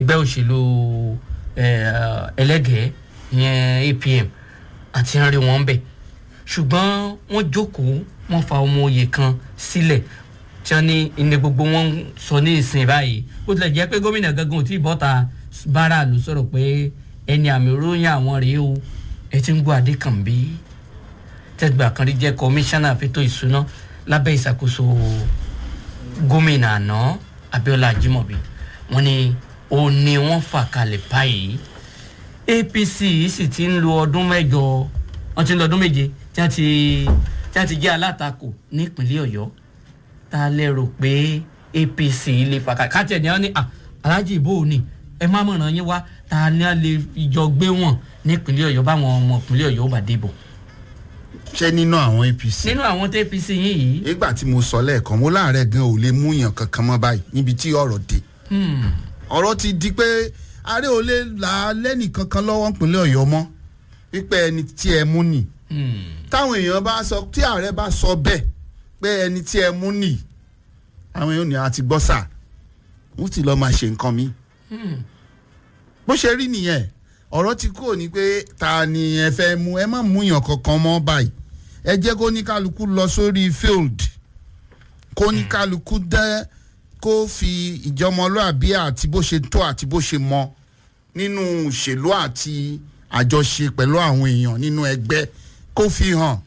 ẹgbẹ́ òṣèlú eh, ẹlẹ́gẹ̀ẹ́ ìyẹn apm àti rí wọn bẹ̀ ṣùgbọ́n wọ́n jókòó wọ́n fa ọmọ oyè kan sílẹ̀ tí wọ́n ní ilé gbogbo wọn ń sọ ní ìsìn báyìí ó tilẹ̀ jẹ́ pé gómìnà gangan ò tí ì bọ́ta bára ló sọ̀rọ̀ pé ẹni àmì ròyìn àwọn rèé o ẹ ti ń gbọ́ adékànbí tẹ́gbà kan rí jẹ́ kọmíṣánná fẹ́tọ̀ ìṣúná lábẹ́ ìṣàkóso gómìnà àná abiola ajimobi wọ́n ní ó ní wọ́n fà kalẹ̀ báyìí apc sì ti ń lo ọdún mẹ́jọ wọ́n ti ń lo ọdún méje tí wọ́n ti tí wọ́n ti jẹ́ alátakò nípínlẹ̀ ọ̀yọ́ tá a lérò pé apc lè fà kalẹ̀ káàtì ẹ̀ ní wọ́n ní "Ah, aláàjì ìbò ni ẹ má mọ̀ràn yín wá tá a ní a lè jọ gbé wọn nípínlẹ̀ ọ̀yọ́ báwọn ọmọ ìpínlẹ̀ ọ̀yọ́ bá dìbò ṣé nínú àwọn apc. nínú àwọn tó apc yín yìí nígbà tí mo sọ lẹ́ẹ̀kan mo láàárẹ̀ gan ò lè mú yàn kankan mọ́ báyìí níbi tí ọ̀rọ̀ dé. hmm, ọ̀rọ̀ ti di pé ààrẹ ò lè là á lẹ́nì kankan lọ́wọ́ nípínlẹ̀ ọ̀yọ́ mọ́ wípé ẹni tí ẹ mú nì. hmm, táwọn èèyàn bá sọ tí ààrẹ bá sọ bẹ́ẹ̀ pé ẹni tí ẹ mú nì àwọn èèyàn ní àti gbọ́ sà wọ́n ti lọ́ọ́ máa ṣe nǹkan mi. hmm. bó ṣe rí nìyẹn ọ̀rọ̀ ti kúrò ní pé ta ni ẹ fẹ́ mú ẹ má mú yàn kankan mọ́ báyìí ẹ jẹ́ kó ní kálukú lọ sórí field kó ní kálukú dẹ́ kó fi ìjọmọlúàbí àti bó ṣe tó àti bó ṣe mọ nínú òṣèlú àti àjọṣe pẹ̀lú àwọn èèyàn nínú ẹgbẹ́ kó fi hàn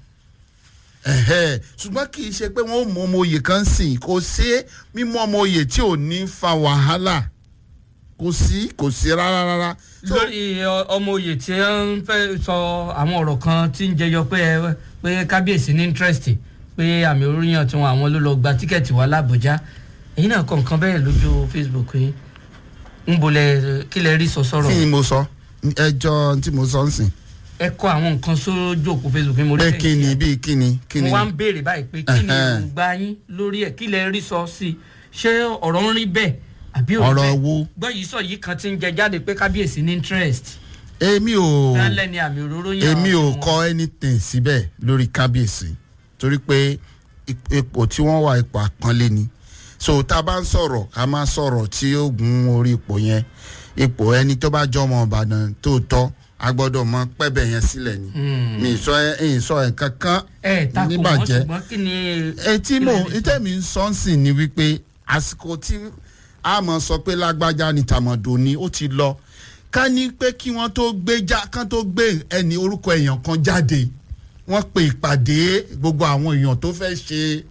ẹ̀hẹ́ ṣùgbọ́n kì í ṣe pé wọ́n ó mú ọmọ oyè kan sìn kò sí mímú ọmọ oyè tí ò ní fa wàhálà kò sí kò sí rárá rárá. So- lórí ọ- ọmọ oyè tí ó ń fẹ́ sọ àwọn ọ̀rọ̀ kan tí ń jẹyọ pé ẹ- pé kábíyèsí ní interest pé àmì oríyàn tí wọn àwọn ló lọ gba tíkẹ́ẹ̀tì wá làbújá èyí náà kọ nǹkan bẹ́ẹ̀ lójú facebook yín ń bolẹ̀ kí lẹ rí sọ sọ̀rọ̀ kí ni mo sọ ẹjọ́ tí mo sọ ń sìn ẹ kọ àwọn nǹkan sójú òkú facebook yín mo rí pé bẹ́ẹ̀ kí ni sí ẹ. bíi kí ni kí mo ni wá ń béèrè báyìí pé kí ni Ẹhẹ́n. èròǹgbà yín lórí ẹ̀ kí lẹ rí sọ sí i ṣé ọ̀rọ̀ ń rí bẹ́ẹ̀ àbí ò rí ọ̀rọ̀ bẹ́ẹ̀ wo gbọ́ yìí sọ yìí kan ti ń jẹ jáde pé kábíyèsí ní interest èmi ò lálẹ́ ni àmì òróró yàn èmi ò wọn. kọ anything síbẹ̀ lórí kábíyèsí torí pé ip- ipò tí wọ́n wà ipò àpọ́nlé ni so tá a bá ń sọ̀rọ̀ ká má sọ̀rọ̀ tí ó gun orí ipò yẹn ipò ẹni tó bá jọmọ ìbàdàn tó tọ́ a gbọ́dọ̀ mọ pẹ́bẹ̀ yẹn sílẹ̀ ni Hmm. mi ì sọ ẹ ì sọ ẹ kankan ẹ takò wọn níbàjẹ́ ṣùgbọ́n kí ni. etí kí mo lẹ lè sọ? ìtẹ́mi ń sọ ń sìn ni wípé àsìkò tí a mọ̀ sọ pé lágbájá ni tàmọ̀dò ni ó ti lọ ká ní pé kí wọ́n tó gbé já kán tó gbé ẹni orúkọ èèyàn kan jáde wọ́n pe ìpàdé gbogbo àwọn èèyàn tó fẹ́ ṣe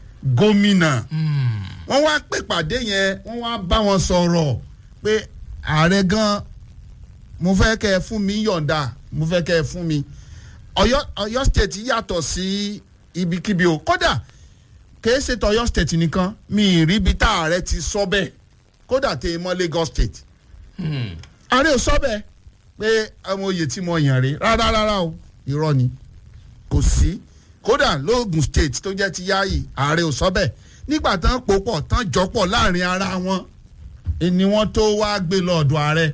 gómìnà Hmm. wọ́n wá pè pàdé yẹn wọ́n wá bá wọn sọ̀rọ̀ pé ààrẹ gan mo fẹ́ kẹ́ ẹ fún mi yọ̀ǹda mo fẹ́ kẹ́ ẹ fún mi ọ̀yọ́ ọ̀yọ́ state yàtọ̀ sí ibikíbi o kódà kìí ṣe tọ̀yọ́ state nìkan mi ì rí ibi tá ààrẹ ti sọ bẹ́ẹ̀ kódà tẹ mọ́ lagos state Hmm. ààrẹ ò sọ bẹ́ẹ̀ pé ọmọ oyè tí mo yàn rí rárá rárá o irọ́ ni kò sí kódà lóògùn state tó jẹ́ ti yáàyè ààrẹ ò sọ bẹ́ẹ̀ nígbà tán pò pọ̀ tán jọpọ̀ láàrin ara wọn ni wọ́n tó wá gbé lọ ọ̀dọ̀ ààrẹ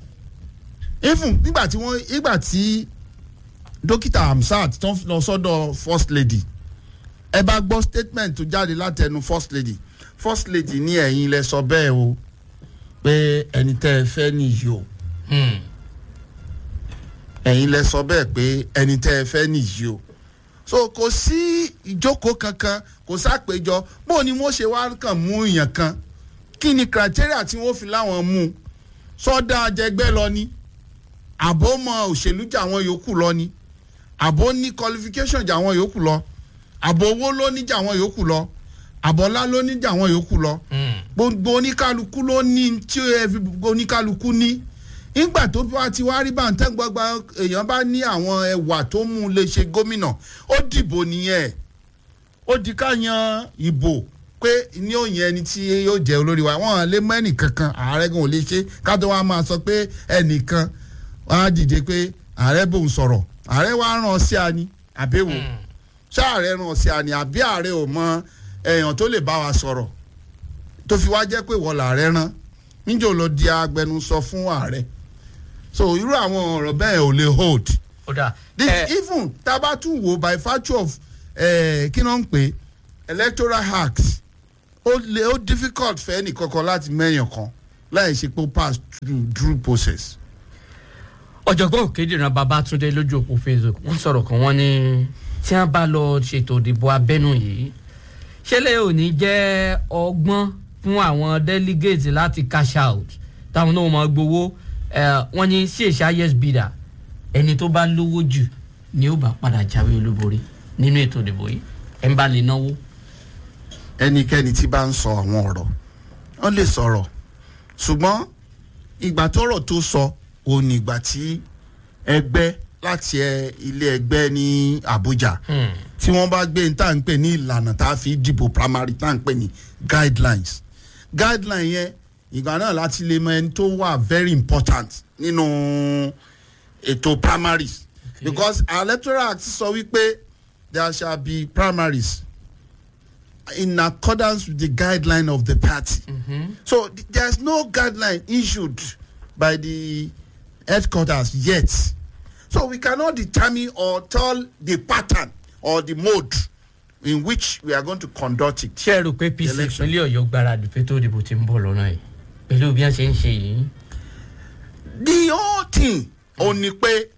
even nígbà tí wọ́n nígbà tí dókítà hamsat tó ń lọ sọ́dọ̀ first lady ẹ bá gbọ́ statement tó jáde látẹnu first lady first lady ní ẹ̀yin lẹ sọ bẹ́ẹ̀ o pé ẹni tẹ́ ẹ fẹ́ nìyí o Hmm. ẹ̀yin lẹ sọ bẹ́ẹ̀ pé ẹni tẹ́ ẹ fẹ́ nìyí o so kò sí ìjókòó kankan kò sápéjọ bó ni wọ́n ṣe wá kàn mú èèyàn kan kí ni criteria tí wọ́n fi láwọn mú un sọ́dá ajẹgbẹ́ lọ ni àbó mọ òṣèlú jà àwọn yòókù lọ ni àbó ní qualification jà àwọn yòókù lọ àbó owó ló ní jà àwọn yòókù lọ àbọ̀lá ló ní jà àwọn yòókù lọ Hmm. gbogbo oníkálukú ló ní tí ẹ fi gbogbo oníkálukú ní nígbà tó bá ti wá rí bàǹtẹ́ gbọ́gbà èèyàn bá ní àwọn ẹwà tó mú un lè ṣe gómìnà ó dìbò nìyẹn ó di ká yan ìbò pé ní òyìn ẹni tí yóò jẹ olórí wa wọn lè mọ ẹnìkankan ààrẹ gan ò lè ṣe ká tó wá máa sọ pé ẹnìkan wọn á dìde pé ààrẹ bòun sọ̀rọ̀ ààrẹ wa ràn ọ́ sí ani àbẹ̀wò Hmm. ṣé ààrẹ ràn ọ́ sí ani àbí ààrẹ ò mọ èèyàn tó lè bá wa sọ̀rọ̀ tó fi wá jẹ́ pé wọ́n làárẹ̀ rán níjọ́ ló di agbẹnusọ fún ààrẹ so irú àwọn ọ̀rọ̀ bẹ́ẹ̀ ò lè hold ó dáa this ẹ even tabatu wo by virtue of eh, kí ló ń pè electoral hacks ó lè ó difficult fẹ́ nìkankan láti mẹ́yàn kan láì ṣe pé ó pass through through process. ọ̀jọ̀gbọ́n òkèdèrán babatunde lójú òpó facebook wọ́n sọ̀rọ̀ kan wọ́n ní tí wọ́n bá lọ ṣètò ìdìbò abẹ́nú yìí ṣẹlẹ̀ ò ní jẹ́ ọgbọ́n fún àwọn delegate láti cash out táwọn náà máa gbowó eh, wọ́n ní sí èsì highest bidder ẹni tó bá lówó jù ni ó bá padà jáwé olúborí nínú ètò ìdìbò yìí ẹ̀ ń bá lè náwó. ẹnikẹ́ni tí bá ń sọ àwọn ọ̀rọ̀ wọ́n lè sọ̀rọ̀ ṣùgbọ́n ìgbà tọ́rọ̀ tó sọ òun ní ìgbà tí ẹgbẹ́ láti ẹ ilé ẹgbẹ́ ní Abuja Hmm. tí wọ́n bá gbé ní tá à ń pè ní ìlànà tá a fi dìbò primary tá à ń pè ní guidelines guideline yẹn ìgbà náà láti lè mọ ẹni tó wà very important nínú ètò primaries Okay. because our electoral act sọ wípé there shall be primaries in accordance with the guideline of the party. Mhm. So th- there's no guideline issued by the headquarters yet. So we cannot determine or tell the pattern or the mode in which we are going to conduct it. ṣé ẹ rò pé pc Election. ìpínlẹ̀ ọ̀yọ́ gbáradì fẹ́tò ìdìbò ti ń bọ̀ lọ́nà yìí pẹ̀lú bí wọ́n ṣe ń ṣe yìí. The whole thing ò ní pé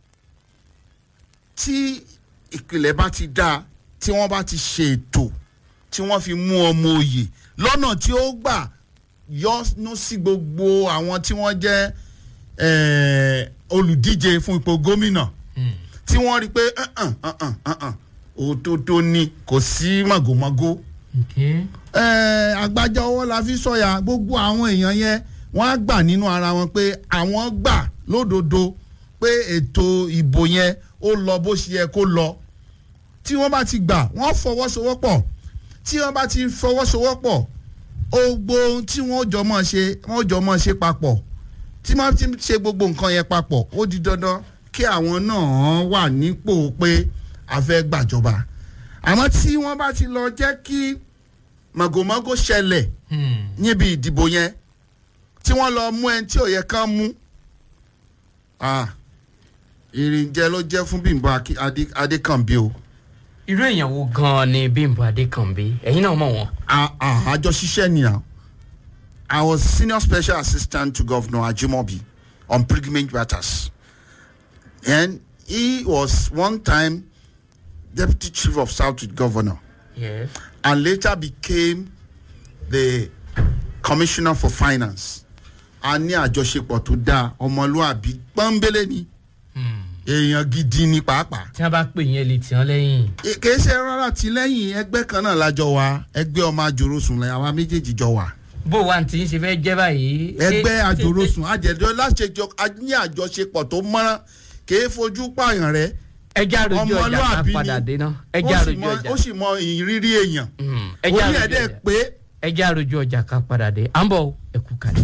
tí ìpìlẹ̀ bá ti dáa tí wọ́n bá ti ṣe ètò tí wọ́n fi mú ọmọ òye lọ́nà tí ó gbà yọ́nú sí gbogbo àwọn tí wọ́n jẹ́ eh, olùdíje fún ipò gómìnà Hmm. tí wọ́n rí i pé "Uh-uh, uh-uh, uh-uh, òtótó ni kò sí màgòmágó Okay. eh, àgbájá ọwọ́ la fi sọ̀yà gbogbo àwọn èèyàn yẹn wọ́n á gbà nínú ara wọn pé àwọn gbà lódodo pé ètò ìbò yẹn ó lọ bó ṣe yẹ kó lọ tí wọ́n bá ti gbà wọ́n fọwọ́sowọ́pọ̀ tí wọ́n bá ti fọwọ́sowọ́pọ̀ gbogbo ohun tí wọ́n jọ mọ̀ ṣe wọ́n jọ mọ̀ ṣe papọ̀ tí wọ́n ti ṣe gbogbo nǹkan yẹn papọ̀ ó di dandan kí àwọn náà wà nípò pé a fẹ́ gbàjọba àmọ́ tí wọ́n bá ti lọ jẹ́ kí màgòmágó ṣẹlẹ̀ Hmm. níbi ìdìbò yẹn tí wọ́n lọ mú ẹni tí ò yẹ kán mú ah, ìrìnjẹ ló jẹ́ fún Bímbọ́ Akí- Adé- Adékànbí o irú èèyàn wo gan-an ni bímbọ adékànbí ẹ̀yin náà mọ̀ wọ́n. Ah, ah, àjọ ṣiṣẹ́ nìyà I was senior special assistant to Governor Ajimobi on pilgrimage matters and he was one time deputy chief of staff to the governor Yes. and later became the commissioner for finance a ní àjọṣepọ̀ tó dáa ọmọlúàbí pọ́nbélé ni Hmm. èèyàn gidi ni pàápàá tí wọ́n bá pè yín ẹ lè tì wọ́n lẹ́yìn. E- kìí ṣe rárá tìlẹ́yìn ẹgbẹ́ kan náà lájọ wa ẹgbẹ́ ọmọ àjòròsùn lẹ́yìn àwa méjèèjì jọ wà bó wa ti ń ṣe fẹ́ jẹ́ báyìí. ẹgbẹ́ Ṣé- àjòròsùn àjẹjọ láṣẹjọ a ní àjọṣepọ̀ tó mọ́rán kìí fojú pààyàn rẹ ẹjẹ́ àròjù ọjà ká ọmọlúàbí padà dé ni náà. ó ẹjẹ́ sì àròjù mọ- ọjà. ó sì mọ ìrírí èèyàn Hmm. ẹjẹ́ orí àròjù ẹ̀dẹ̀ ọjà. pé ẹjẹ́ àròjù ọjà ká padà dé. à ń bọ̀ ẹ̀kú kalẹ̀.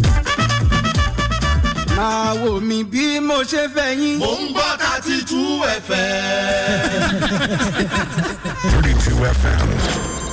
máa wò mí bí mo ṣe fẹ́ yín. mò ń gbọ́ thirty two fm. 32 FM